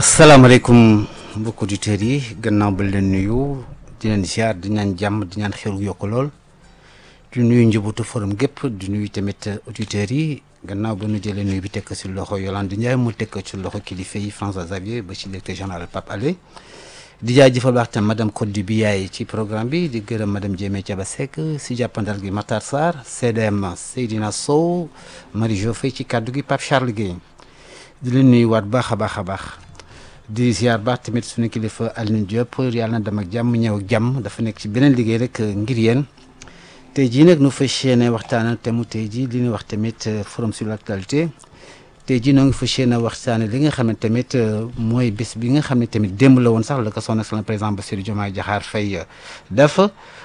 asalaamaaleykum mbokki auditeurs yi gannaaw ba leen nuyu di leen ziar di ñaan jàmm di ñaan xew yokk lool di nuyu njabootu forum gépp di nuyu tamit auditeurs yi gannaaw ba nu jëlee nuyu bi tekk ci loxo Yolande Ndiaye mu tekk ci loxo kilifa yi François Xavier ba ci directeur général Pape Alé di jaajëfal baax tam madame Codé bi yaay ci programme bi di gërëm madame Diémé Thiaba Seck si jàppandal gi Matar Sarr CDM Seydina Sow Marie Jo Faye ci kàddu gi Pape Charles Guèye di leen nuyuwaat baax a baax a baax di ziar baax tamit suñu kilifa Aline Diop yàlla na dem ak jàmm ñëw ak jàmm dafa nekk ci beneen liggéey rek ngir yéen tey jii nag nu fas yéene waxtaan te mu tey jii li ñuy wax tamit forum sur l'actualité tey jii noo ngi fas yéene waxtaane li nga xam ne tamit mooy bés bi nga xam ne tamit démb la woon sax la ko son excellence président Bassirou Diomaye Diakhar Faye def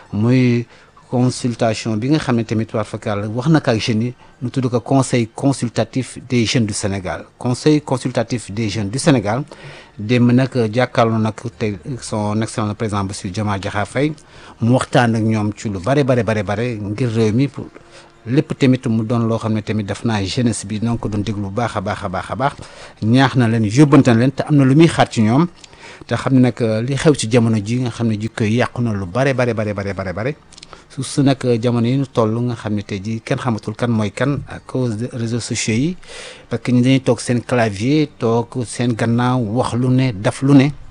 muy consultation bi nga xam ne tamit war fakal wax na ko ak jeunes yi nu tudd ko conseil consultatif des jeunes du Sénégal conseil consultatif des jeunes du Sénégal démb nag jàkkaarloo nag te son excellence président Bassirou Diomaye Diakhar Faye mu waxtaan ak ñoom ci lu bare bare bare bare ngir réew mi pour lépp tamit mu doon loo xam ne tamit daf naa jeunesse bi noo ko doon déglu bu baax a baax a baax a baax ñaax na leen yóbbante na leen te am na lu muy xaar ci ñoom te xam ne nag li xew ci jamono ji nga xam ne jikko yi yàqu na lu bare bare bare bare bare bare su su nag jamono yi ñu toll nga xam ne tey jii kenn xamatul kan mooy kan à cause de réseaux sociaux yi parce que ñu dañuy toog seen clavier toog seen gannaaw wax lu ne daf lu ne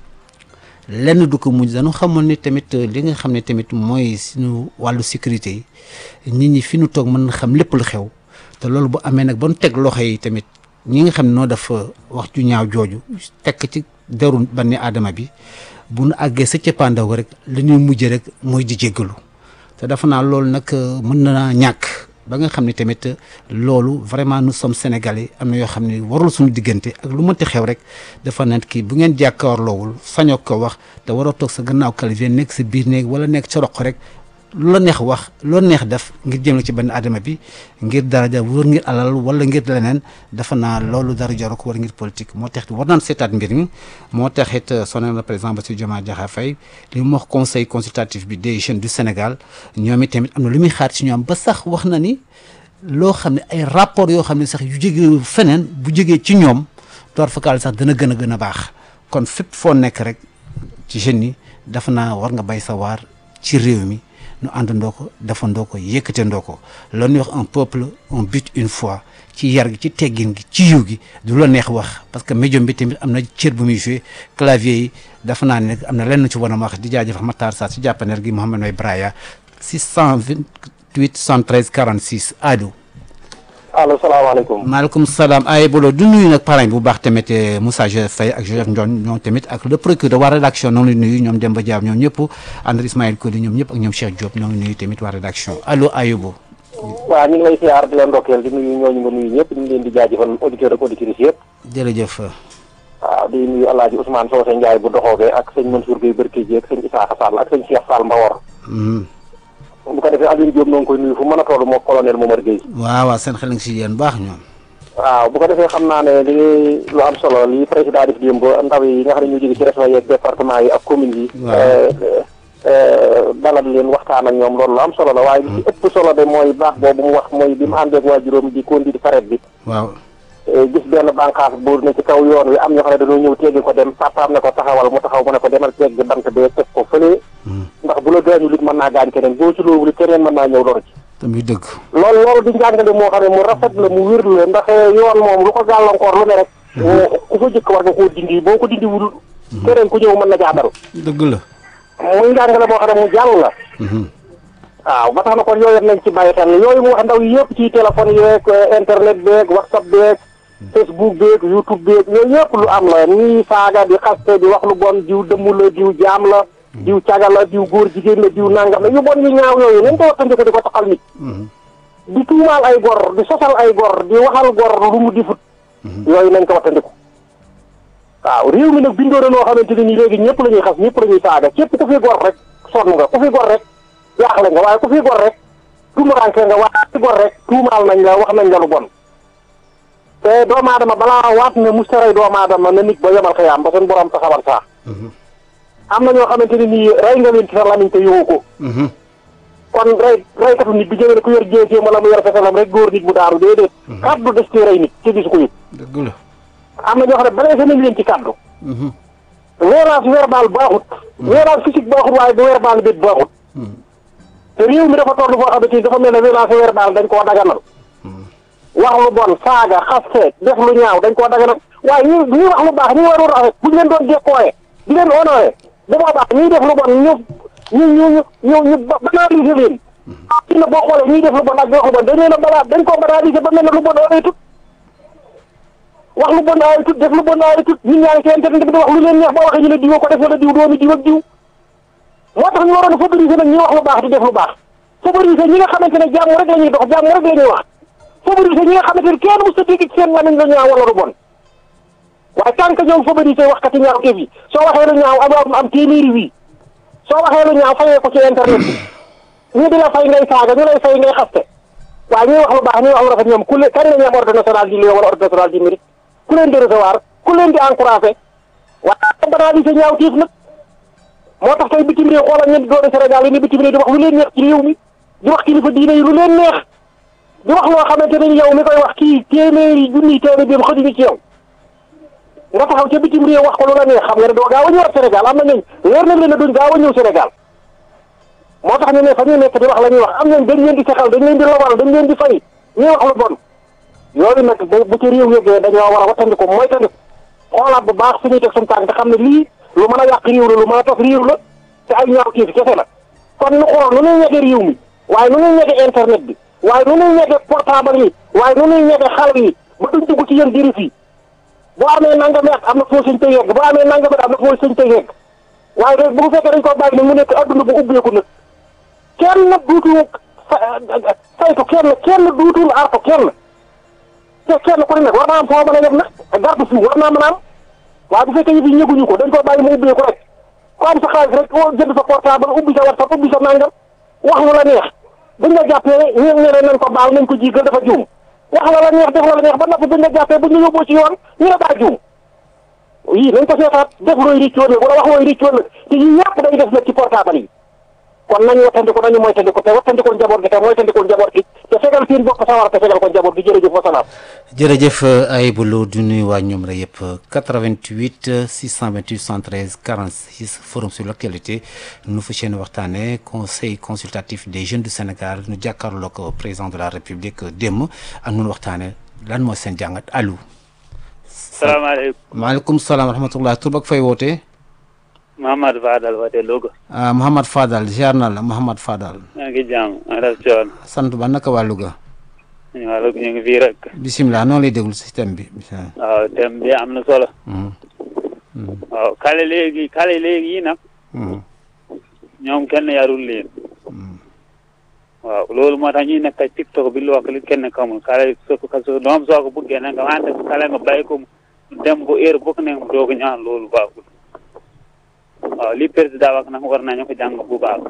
lenn du ko mujj dañu xamoon ni tamit li nga xam ne tamit mooy suñu wàllu sécurité yi nit ñi fi ñu toog mën na xam lépp lu xew te loolu bu amee nag ba nu teg loxo yi tamit ñi nga xam ne noo dafa wax ju ñaaw jooju tekk ci deru banni aadama bi bu nu àggee sa cëppaandaw rek li ñuy mujj rek mooy di jéggalu te dafa naa loolu nag mën na ñàkk ba nga xam ne tamit loolu vraiment nous sommes sénégalais am na yoo xam ne warul suñu diggante ak lu mënti xew rek dafa nekk kii bu ngeen jàkkaarloowul sañoo ko wax te waroo toog sa gannaaw clavier nekk sa biir néeg wala nekk sa roq rek lu la neex wax lu la neex def ngir jëm ci benn adama bi ngir daraja wër ngir alal wala ngir leneen dafa naa loolu dara jaru ko war ngir politique moo tax war naan seetaat mbir mi moo taxit sonal na président Bassirou Diomaye Diakhar Faye li mu wax conseil consultatif bi des jeunes du Sénégal ñoom it tamit am na lu muy xaar ci ñoom ba sax wax na ni loo xam ne ay rapport yoo xam ne sax yu jógee feneen bu jógee ci ñoom door fakaal sax dana gën a gën a baax kon fépp foo nekk rek ci jeunes yi dafa naa war nga bay sa waar ci réew mi nu àndandoo ko defandoo ko yëkkatandoo ko loolu ñuy wax un peuple un but une foi ci yar gi ci teggin gi ci yiw gi du la neex wax parce que médium bi tamit am na cër bu muy joué clavier yi dafa naa ne am na lenn ci war a wax di jaajëfal Matar Sarr si jàppaneer gi Mouhamed May Braya 628 113 46 allo. allo salaamaaleykum. maaleykum salaam ay bolo du nuyu nag parrain bu baax tamit Moussa Joseph Faye ak Joseph Ndione ñoom tamit ak le procureur waa rédaction ñoo ngi nuyu ñoom Demba Diab ñoom ñëpp André Ismaël Koli ñoom ñëpp ak ñoom Cheikh Diop ñoo ngi nuyu tamit waa rédaction allo Ayubu. waaw ñu ngi lay siyaar di leen ndokkeel di nuyu ñooñu nga nuyu ñëpp ñu ngi leen di jaajëfal auditeurs ak auditrices yëpp. jërëjëf. waaw di nuyu El Hadj Ousmane Socé Ndiaye bu doxoogee ak sëñ Mansour Gueye Berkéji ak sëñ Issakha Sall ak sëñ Cheikh Fall Mbawor. bu ko defee Alioune Diop noo ngi koy nuyu fu mën a toll moo colonel Momar Gueye. waaw waaw seen xel nga si yéen baax ñoom. waaw bu ko defee xam naa ne li lu am solo li président def démb ndaw yi nga xam ne ñu jóge ci régions yeeg département yi ak communes yi. dalal leen waxtaan ak ñoom loolu lu am solo la waaye li ci ëpp solo de mooy baax boobu mu wax mooy bi mu àndeek waajuróom di conduire saret bi. waaw. gis benn bànqaas bu ne ci kaw yoon wi am ñoo xam ne dañoo ñëw teggi ko dem papaam ne ko taxawal mu taxaw mu ne ko demal tegg bant bee teg ko fële. ndax bu la gaañu lit mën naa gaañ keneen boo ci loolu keneen mën naa ñëw lor ci. tamit dëgg. loolu loolu di njàngale moo xam ne mu rafet la mu wér la ndax yoon moom lu ko gàllankoor lu ne rek. ku fa jëkk war nga koo dindi boo ko dindi wul. keneen ku ñëw mën na jaadal. dëgg la. muy njàngale moo xam ne mu jàll la. waaw ba tax na kon yooyu nañ ci bàyyi xel yooyu mu wax ndaw yi yëpp ci téléphone yeeg internet beeg whatsapp beeg facebook beeg youtube beeg yooyu yëpp lu am la ñii saaga di xaste di wax lu bon diw dëmm la diw jaam la diw caga la diw góor jigéen la diw nangam la yu bon yu ñaaw yooyu nañ ko waxtandiko di ko taxal nit di tuumaal ay gor di sosal ay gor di waxal gor lu mu difut yooyu nañ ko waxtandiko waaw réew mi nag bindoo na noo xamante ne nii léegi ñëpp la ñuy xas ñëpp la ñuy saaga képp ku fi gor rek sonn nga ku fi gor rek jaaxle nga waaye ku fi gor rek tuumaranke nga waaye ku fi gor rek tuumaal nañ la wax nañ la lu bon te doomu aadama balaa waat ne mustaray doomu aadama na nit ba yemal xëyaam ba seen borom taxawal saa am na ñoo xamante ne nii rey nga leen ci sa lamiñ te yowoo ko kon rey reykatu nit bi jëwee ne ku yor jéeséem wala mu yor fesalam rek góor nit mu daaru déedéet kaddu des ci rey nit ci gisu ko yëpp dëgg la am na ñoo xam ne blessé nañ leen ci kaddu violence verbale baaxut violence physique baaxut waaye bu verbale bi baaxut te réew mi dafa toll foo xamante ni dafa mel ne violence verbale dañ koo daganal wax lu bon saaga xaste def lu ñaaw dañ koo daganal waaye ñi ñi wax lu baax ñi war a rafet bu ñu leen doon jekkooye di leen honoré bu boobaa ñuy def lu bon ñu ñu ñu ñu ñu banaliser leen ci na boo xoolee ñuy def lu bon ak wax lu bon dañ leen a balaa dañ koo banaliser ba mel ne lu bon ay tut wax lu bon ay tut def lu bon ay tut nit ñaa ngi ci internet bi di wax lu leen neex boo waxee ñu ne diw ko def wala diw doomi diw ak diw moo tax ñu waroon a favoriser nag ñi wax lu baax di def lu baax favoriser ñi nga xamante ne jàmm rek la ñuy dox jàmm rek la ñuy wax favoriser ñi nga xamante ne kenn mu sa dégg ci seen lamiñ la ñaaw wala lu bon waaye tant que ñoom favoriser waxkati ñaaw kéef yi soo waxee lu ñaaw am am téeméeri wii soo waxee lu ñaaw fayee ko ci internet bi ñu di la fay ngay saaga ñu lay fay ngay xaste waaye ñuy wax lu baax ñuy wax lu rafet ñoom ku leen kañ la ñu am ordre national du lion wala ordre national du mérite ku leen di recevoir ku leen di encouragé waaye banaliser ñaaw kéef nag moo tax tey bitim réew xoolal ñeenti doomi Sénégal yi ne bitim réew di wax lu leen neex ci réew mi di wax kilifa diine yi lu leen neex di wax loo xamante ne yow mi koy wax kii téeméeri junniy téeméer bi xëjuñu ci yow nga taxaw ca bitim réew wax ko lu la neex xam nga ne doo gaaw a ñëwaat Sénégal am na ñooñ leer na leen ne duñ gaaw a ñëw Sénégal moo tax ñu ne fa ñu nekk di wax la ñuy wax am nañ dañ leen di sexal dañ leen di lobal dañ leen di fay ñuy wax lu bon yooyu nag bu ci réew yëgee dañoo war a wattandiku mooy tandiku xoolaat bu baax suñuy teg suñu tànk te xam ne lii lu mën a yàq réew la lu mën a tas réew la te ay ñaaw kii fi kese la kon nu xool nu ñuy ñege réew mi waaye nu ñuy ñege internet bi waaye nu ñuy ñege portable yi waaye nu ñuy ñege xale yi ba duñ dugg ci yéen diri fii boo amee nangami at am na foo sëñ te yegg boo amee nangami at am na foo sëñ te yegg waaye rek bu fekkee dañ ko bàyyi nag mu nekk adduna bu ubbeeku nag kenn duutul saytu kenn kenn duutul artu kenn te kenn ku ne nag war naa am foo mën a yem nag garde fou war naa mën a am waaye bu fekkee yëf yi ñëguñu ko dañ ko bàyyi mu ubbeeku rek ku am sa xaalis rek jënd sa portable ubbi sa WhatsApp ubbi sa nangam wax lu la neex buñ la jàppee ñu ñeneen nañ ko baal nañ ko jiigal dafa juum wax la la neex def la la neex ba noppi buñ la jàppee buñ la yóbboo ci yoon ñu ne daa juum yii nañ ko seetaat def looy riccoon nag wala wax looy riccoon nag te yii yëpp day def nag ci portable yi kon nañu wattandiku nañu moytandiku te wattandikul njaboot gi te moytandikul njaboot gi te fegal seen bopp sawar te fegal ko njaboot gi jërëjëf wa salaam jërëjëf Ayibou Lo du nuyu waa ñoom rek yëpp 88 628 113 46 forum sur l'actualité nu fa seen waxtaane conseil consultatif des jeunes du Sénégal nu jàkkaarloo ko président de la république démb ak nun waxtaane lan mooy seen jàngat allo. salaamaaleykum maaleykum salaam wa rahmatullah tur ak fay wootee. Mouhamad Fadal woote Louga. ah Mouhamad Fadal ziar na la Mouhamad Fadal. maa ngi jàmm maa def coon. sant ba naka waa Louga. ñu waa Louga ñu ngi fii rek. bisimilah noonu lay déglu système bi bisimilah. waaw thème bi am na solo. waaw xale léegi xale léegi yi nag. ñoom kenn yarul leen. waaw loolu moo tax ñuy nekk ci TikTok bi lu wax li kenn xamul xale soo ko soo doom soo ko bëggee nag nga wante xale nga bàyyi ko mu dem bu heure bokk ne mu doog a ñaan loolu baaxul. waaw li président wax nag war nañu ko jàng bu baax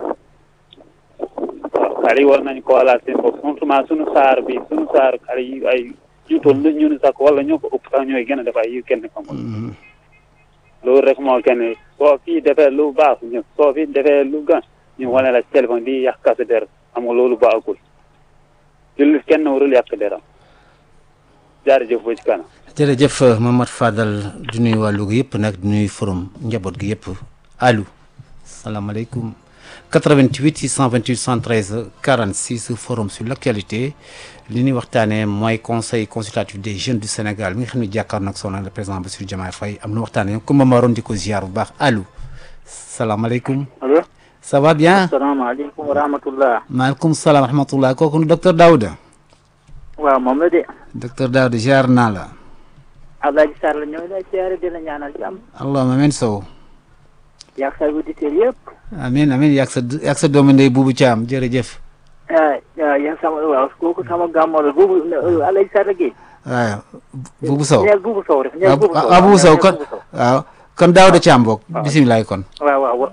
waaw xale yi war nañu ko walaat seen bopp surtout suñu saar bi suñu saar xale yi ay ñu toll lu ñun sax wala ñoo ko ëpp sax ñooy gën a def ay yu kenn xamul loolu rek moo kenn soo fii defee lu baax ñu soo fi defee lu gan ñu wane la téléphone di yàq sa der xam nga loolu baaxul jullit kenn warul yàq deram jaarëjëf ba ci kanam jërëjëf Mamad Fadal du nuyu waa Louga yëpp nag du nuyu forum njaboot gi yëpp allo salaamaaleykum 88 628 113 46 forum sur l' actualité li ñuy waxtaanee mooy conseil consultatif des jeunes du Sénégal mi nga xam ne jàkkaar nag son le président Bassirou Diomaye Faye am na waxtaanee comme ma waroon di ko ziar bu baax allo salaamaaleykum. allo. ça va bien. salaamaaleykum wa rahmatullah. maaleykum salaam wa rahmatullah kooku docteur Daouda. waaw moom la de. docteur Daouda ziar naa la. Abdoulaye Sarr la ñëw lay siyaare di la ñaanal jàmm. allahumma amiin sow. yaag sa auditeurs yëpp. amiin amiin yaag sa yaag sa doomu ndey buubu Thiam jërëjëf. ah yaa sama waaw kooku sama gàmmo la buubu Abdoulaye Sarr gi. waaw buubu sow. ñeel buubu sow rek ñeel buubu sow waaw buubu sow kon waaw kon Daouda Thiam boog. bisimilah kon. waaw waaw.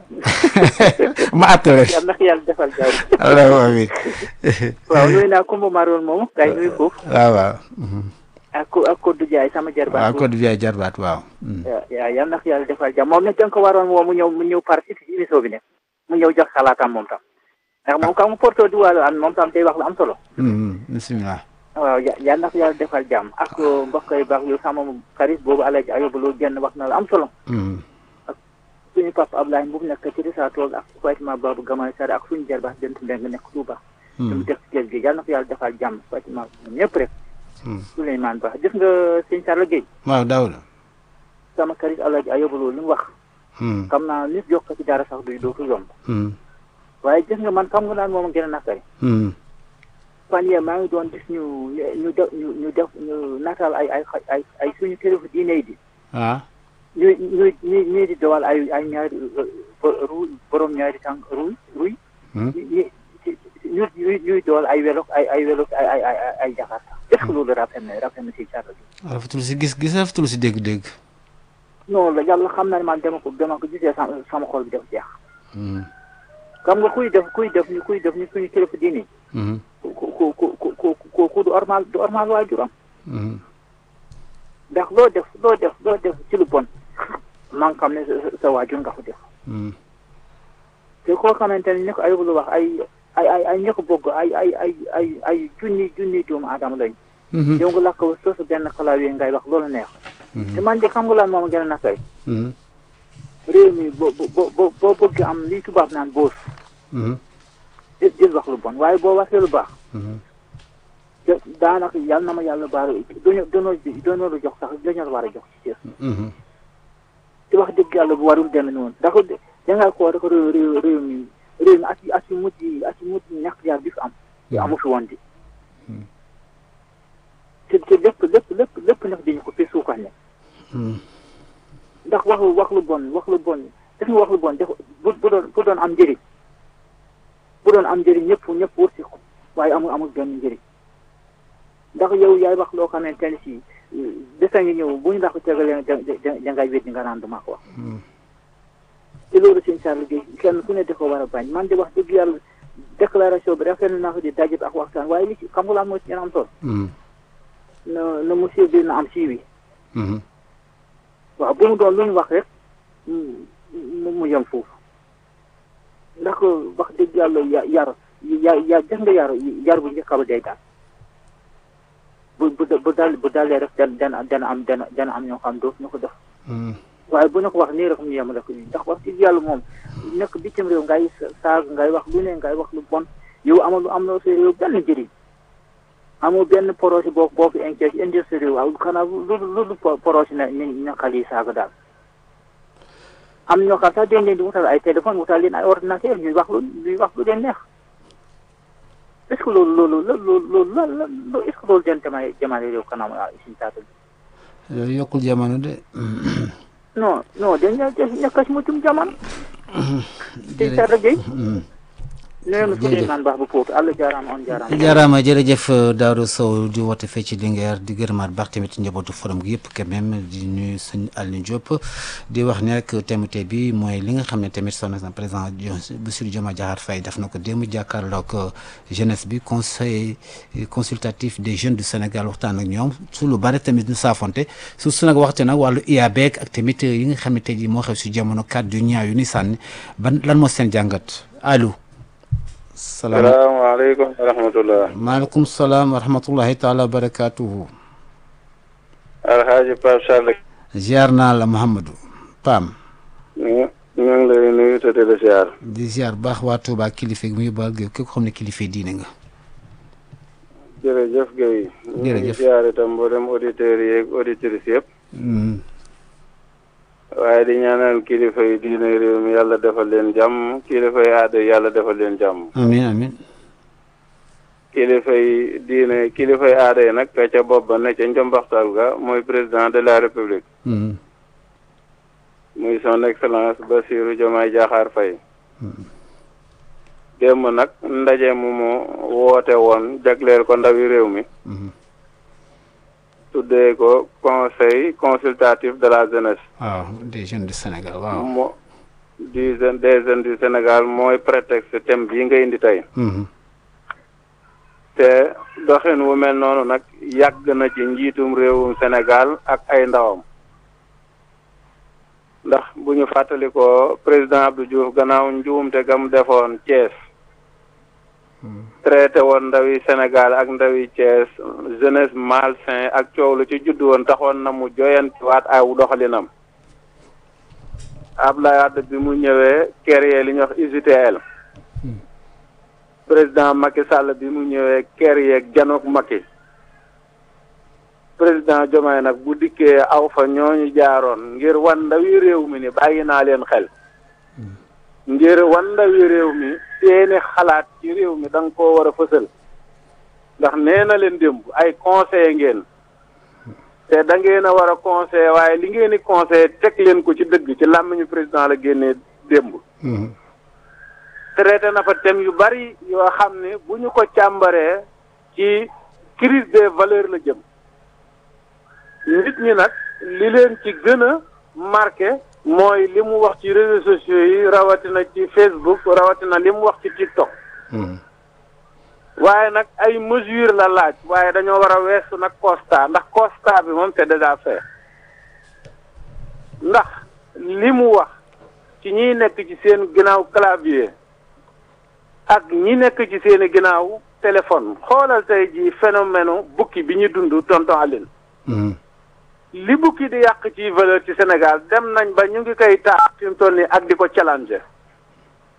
ma àttale. yàlla na yàlla defal jaww allahumma amiin. waaw nuyu naa Kumba Maroon moomu. kay nuyu foofu. waaw waaw. ak ak Kodou Ndiaye sama jarbaat. waaw Kodou Ndiaye jarbaat waaw. waaw yal na yàlla defal jàmm moom nag da nga ko waroon woo mu ñëw mu ñëw participer ci émission bi ne mu ñëw jox xalaatam moom tam ndax moom kam mu porto di wàllu an moom tam day wax lu am solo. bisimilah. waaw ya yal na ko yàlla defal jàmm ak mbokk yu baax yu sama xarit boobu Alaaji Ayuba Lo genn wax na la am solo Mhm. suñu papa Ablaye bu nekk ci Rissa Tool ak Fatima Babou Gamay Sare ak suñu jarbaat dent mbeng nekk Touba Mhm. suñu def ci géej gi yal na ko yàlla defal jàmm Fatima ñoom ñëpp rek Mhm. Souleymane Ba gis nga sëñ Sarla Gueye waaw Daouda sama xarit Alaaji Ayuba Lo li mu wax Mhm. xam naa nit yokk ci dara sax du dootu yomb Mhm. waaye gis nga man xam nga naan moom a gën a nakari Mhm. fan yee maa ngi doon gis ñu ñu def ñu ñu def ñu nataal ay ay ay ay suñu kilifa diine yi di ah ñu ñu ñu ñu di dawal ay ay ñaari ru borom ñaari tànk ruy ruy Mhm. ñu ñu ñu ñuy dawal ay welo ay ay welo ay ay ay ay jakarta est ce que loolu rafet na rafet na si carla bi rafetul si gis-gis rafetul si dégg-dégg non la yàlla xam na ne man dama ko dama ko gisee sama sama xol bi def jeex Mhm. xam nga kuy def kuy def ni kuy def ni suñu kilifa diine yi Mhm. ku ku ku ku ku ku ku du ormal du ormal waajuram Mhm. ndax loo def loo def loo def ci lu bon maa ngi xam ne sa sa waajur nga ko def Mhm. te koo xamante ne ni ko ayub lu wax ay ay ay ay ña ko bëgg ay ay ay ay ay junni junni doomu aadama lañ Mhm. yow nga lakk ba soosu benn clavier ngay wax loolu neex te man de xam nga lan moom gën a nakay Mhm. réew mi boo boo boo boo bëgg am li tubaab naan boos Mhm. di di wax lu bon waaye boo waxee lu baax Mhm. te daanaka yal na ma yàlla baal dañoo dañoo dañoo la jox sax dañoo la war a jox ci cër Mhm. te wax dëgg yàlla bu warul demee noonu ndax dangaa ko rek réew réew réew mi réew mi at yi at yi mujj yi at yi mujj yi ñàkk jaar bi fi am te amu fi woon di te te lépp lépp lépp lépp nag dañu ko fi suukaat ne Mhm. ndax wax lu wax lu bon wax lu bon def nga wax lu bon def bu bu doon bu doon am njëriñ bu doon am njëriñ ñëpp ñëpp wër si ko waaye amul amul benn njëriñ ndax yow yaay wax loo xamante ne si desa ngi ñëw bu ñu la ko tegalee da da da ngay weddi nga naan duma ko wax Mhm. te loolu sëñ Sall Gueye kenn ku ne da ko war a bañ man di wax dëgg yàlla déclaration bi rafetlu naa ko di daje ak waxtaan waaye li ci xam nga lan moo ci gën a am solo Mhm. na na monsieur bi na am siiwi Mhm. waaw bu mu doon lu ñu wax rek mu mu yem foofu ndax wax dëgg yàlla ya yar ya ya def nga yar yar bu njëkk ba day daal bu bu bu dal bu dalee rek dana dana dana am dana dana am ñoo xam dootu ñu ko def Mhm. waaye bu ñu ko wax nii rek ñu yem rek ndax wax dëgg yàlla moom nekk bitim réew ngay saag ngay wax lu ne ngay wax lu bon yow amul lu am na sa réew benn njëriñ amoo benn projet boo boo fi inquiète indi sa réew waaw xanaa lu lu lu projet na ñu ñu xale yi saaga daal am ñoo xam sax dañ leen di wutal ay téléphone wutal leen ay ordinateur ñuy wax lu ñuy wax lu leen neex est ce que loolu loolu la loolu loolu la la est ce que loolu den jamane jamane réew kanam suñu taata bi yooyu yokkul jamono de non non dañ la def nekk si mutum jamono te jërëjëf Sarr Gueye Mhm. nee na Jërëjëf. Souleymane Ba bu Pout Allah jaaraama on jaaraama jaaraama jërëjëf Daouda Sow di woote fee ci Linguère di gërëmaat baax tamit njabootu forum gi yëpp quand même di nuyu sëñ Aliou Diop di wax ne rek thème tey bi mooy li nga xam ne tamit son excellence président Bassirou Diomaye Diakhar Faye def na ko démb jàkkaarloog jeunesse bi conseil consultatif des jeunes du Sénégal waxtaan ak ñoom su lu bari tamit ñu saafonte su su nag waxte nag wàllu IABEeg ak tamit yi nga xam ne tey jii moo xew si jamono kàddu yu ñaaw yu ni sànni ban lan moo seen jàngat Aliou. salaam salaamaaleykum wa rahmatullah maaleykum salaam wa rahmatullahi taala wa barakaatuhu alxaaji Pape Sall ziar naa la Mouhamadou Pam ñu ñu ngi lay nuyu te di la siyaar di ziar baax waa Touba kilifa gi muy baal gi képp xam ne kilifa diine nga jërëjëf Guèye ñu ngi Jërëjëf. siyaar itam mboolem auditeurs yi ak auditrices yëpp Mm, waaye di ñaanal kilifa yi diine réew mi yàlla defal leen jàmm kilifa yi aada yi yàlla defal leen jàmm amin amin kilifa yi diine kilifa yi aada yi nag ka ca bopp ba ne ca njombaxtal ga mooy président de la république Mm, muy son excellence Bassirou Diomaye Diakhar Faye démb nag ndaje mu mu woote woon jagleel ko ndawi réew mi mhm. tuddee ko conseil consultatif de la jeunesse waaw des jeunes du Sénégal waaw mo du jeune des jeunes du Sénégal mooy prétexte thème bii nga indi tey Mhm, te doxin wu mel noonu nag yàgg na ci njiitum réewum Sénégal ak ay ndawam ndax bu ñu fàttalikoo président Abdou Diouf gannaaw njuumte gam defoon Thiès traité woon ndawi Sénégal ak ndawi Thiès jeunesse malsain ak coow lu ci judd woon taxoon na mu joyantiwaat aw doxalinam Abdoulaye Wade bi mu ñëwee créé li ñuy wax UJTL président Macky Sall bi mu ñëwee créé janook Macky président Diomaye nag bu dikkee aw fa ñooñu jaaroon ngir wan ndawi réew mi ni bàyyi naa leen xel ngir wan ndawi réew mi seeni xalaat ci réew mi da nga koo war a fësal ndax nee na leen démb ay conseil ngeen te da ngeen a war a conseil waaye li ngeen di conseil teg leen ko ci dëgg ci làmmiñu président la génnee démb traité na fa thème yu bari yoo xam ne bu ñu ko càmbaree ci crise des valeurs la jëm nit ñi nag li leen ci gën a marqué mooy li mu wax ci réseaux sociaux yi rawatina ci Facebook rawatina li mu wax ci TikTok waaye nag ay mesures la laaj waaye dañoo war a weesu nag constat ndax constat bi moom c'est déjà fait ndax li mu wax ci ñiy nekk ci seen ginnaaw clavier ak ñi nekk ci seeni ginnaaw téléphone xoolal tey ji phénomène bukki bi ñu dund tonton Aline li bukki di yàq ci valeur ci Sénégal dem nañ ba ñu ngi koy taax fi mu toll nii ak di ko challenger